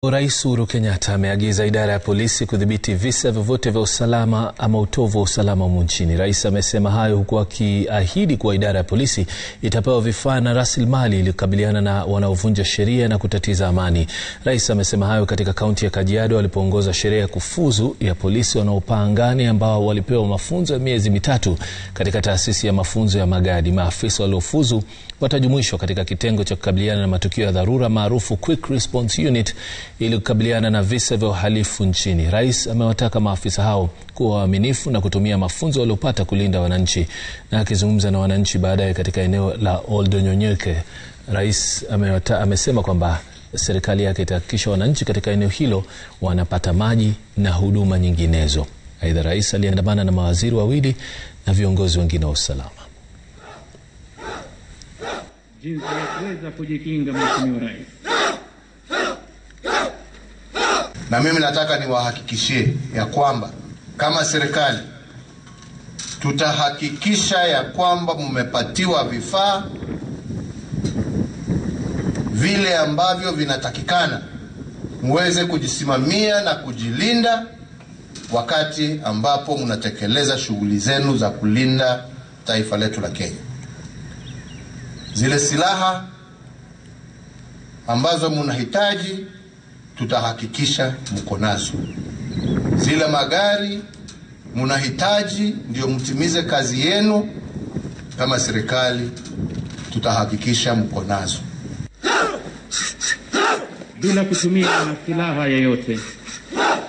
Rais Uhuru Kenyatta ameagiza idara ya polisi kudhibiti visa vyovyote vya usalama ama utovu wa usalama humu nchini. Rais amesema hayo huku akiahidi kuwa idara ya polisi itapewa vifaa na rasilimali ili kukabiliana na wanaovunja sheria na kutatiza amani. Rais amesema hayo katika kaunti ya Kajiado alipoongoza sherehe ya kufuzu ya polisi wanaopaa angani ambao walipewa mafunzo ya miezi mitatu katika taasisi ya mafunzo ya Magadi. Maafisa waliofuzu watajumuishwa katika kitengo cha kukabiliana na matukio ya dharura maarufu Quick Response Unit ili kukabiliana na visa vya uhalifu nchini. Rais amewataka maafisa hao kuwa waaminifu na kutumia mafunzo waliopata kulinda wananchi. Na akizungumza na wananchi baadaye katika eneo la Oldonyonyoke, rais amewata, amesema kwamba serikali yake itahakikisha wananchi katika eneo hilo wanapata maji na huduma nyinginezo. Aidha, rais aliandamana na mawaziri wawili na viongozi wengine wa usalama. jinsi ya kuweza kujikinga, Mheshimiwa Rais. Na mimi nataka niwahakikishie ya kwamba kama serikali tutahakikisha ya kwamba mmepatiwa vifaa vile ambavyo vinatakikana muweze kujisimamia na kujilinda wakati ambapo mnatekeleza shughuli zenu za kulinda taifa letu la Kenya. Zile silaha ambazo mnahitaji tutahakikisha mko nazo. Zile magari mnahitaji ndio mtimize kazi yenu kama serikali, tutahakikisha mko nazo bila kutumia silaha yoyote.